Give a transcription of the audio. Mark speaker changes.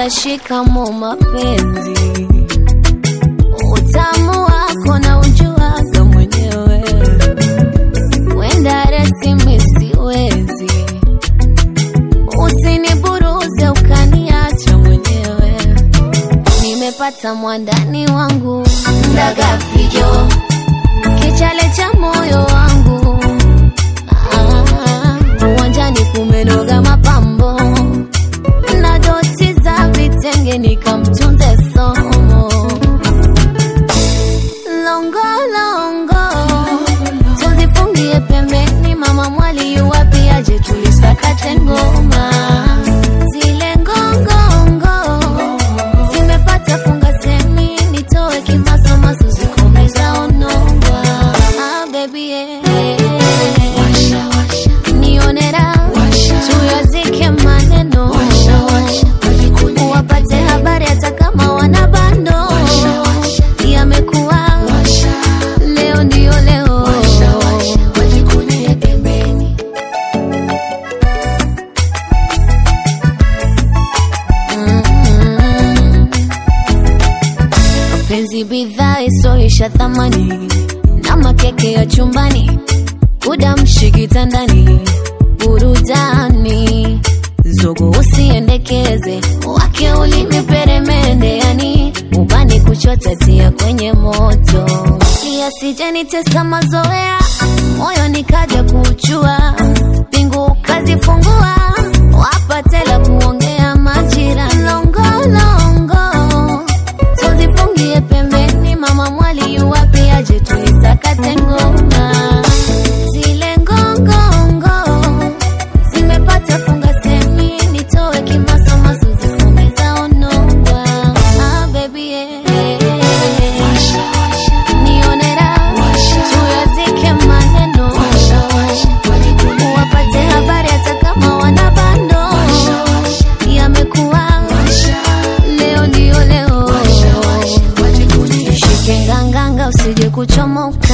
Speaker 1: Dada, shikamo mapenzi, utamu wako na ujuaga mwenyewe, wenda resi misiwezi, usiniburuze ukaniacha mwenyewe. Nimepata mwandani wangu ndaga fijo, kichale cha moyo wangu Ah, uwanjani kumenoga mapambo na doti za vitenge nikamtunze somo longo longo tuzifungie pembeni mama mwali yuwapi aje tulisakate ngoma zile ngongongo zimepata funga semi nitoe kimasomaso zikomeza onongwa ah, baby yeah. nionera tuyazike maneno wapate habari hata kama wana bando yamekuwa leo ndio leo wajikunie pembeni Mm. mapenzi bidhaa isoisha thamani na makeke ya chumbani kudamshi kitandani burudani zogo usiendekeze wake ulimi peremende yani ubani kuchota tia kwenye moto yasijenitesa mazoea moyo nikaja kuchua pingu kazifungua wapatela kuongea majira longolongo tuzifungie pembeni mama mwali yuwapi aje tuisakate ngoma zile ngongongo zimepata funga semi nitoe kimasomaso zikomeza onongwa ah, baby yeah. nionera tuyazike maneno wapate habari hata kama wana bando yamekuwa leo ndio leo shike nganganga usije kuchomoka